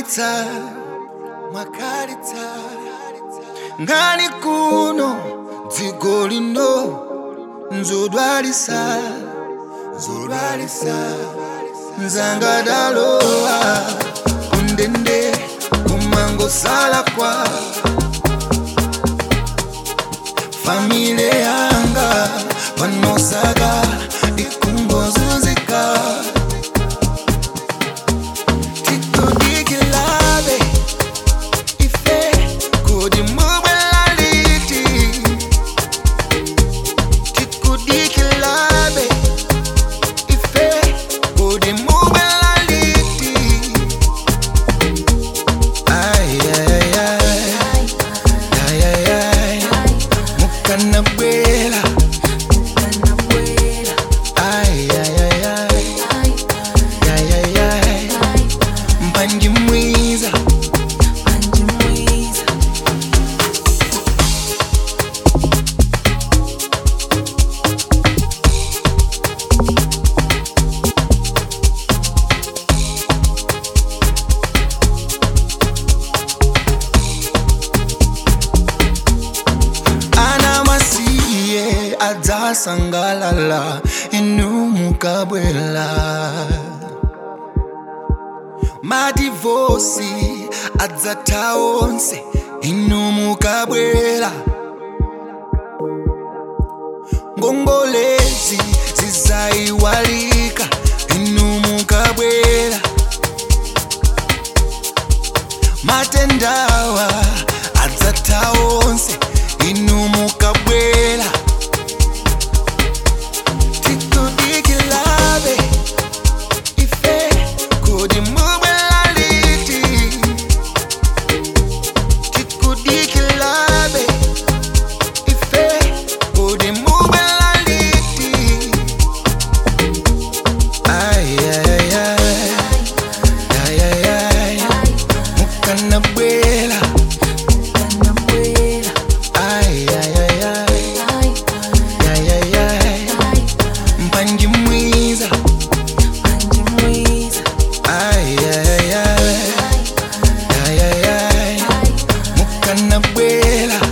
mwakalitsa mwakalitsa ngani kuno dziko lino nzodwalisa nzodwalisa nzangadalowa kundende kumangosala kwa famile yanga panosaka ikungozunzika titodikilabe ife kodi mubwelaliti tikudikilabe ife kodi mubwelaliti ayayayay ayayay mukanabwela ayayayay ayayay mpanji mwiza ana masiye adzasangalala inu mukabwela madivosi adzatha onse inu mukabwela ngongolezi zizayiwalika inu mukabwela matendawa adzatha onse inu mukabwela tikudikilabe ife kodi mubwelaliti tikudikilabe ife kodi mubwelaliti ayayayay ayayay mukanabwela ayayayay ayayay mpanji mwiza ayayayay ayayay mukanabwela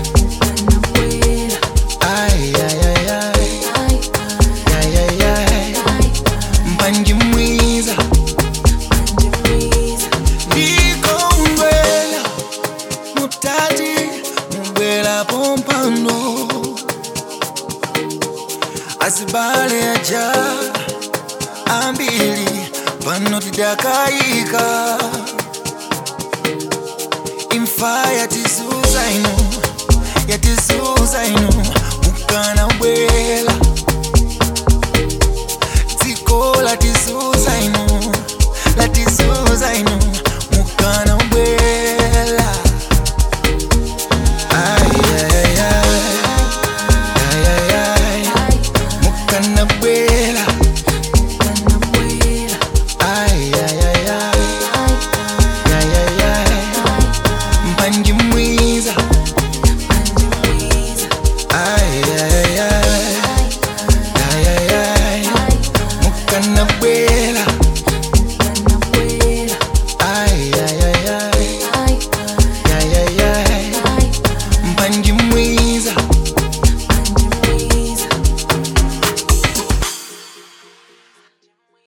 ayayayay ayayay mpanji mwiza ndikongwela mutati mubwela pompano asibale aja ambili pano tidakayika imfa yatisuza ino yatisuza ino mukana bwela dziko latisuza ino latisuza ino mukana bwela ayayayay ayayay mukana bwela ayayayay ayayay mpanji mwiza ayayayay ayayay mukana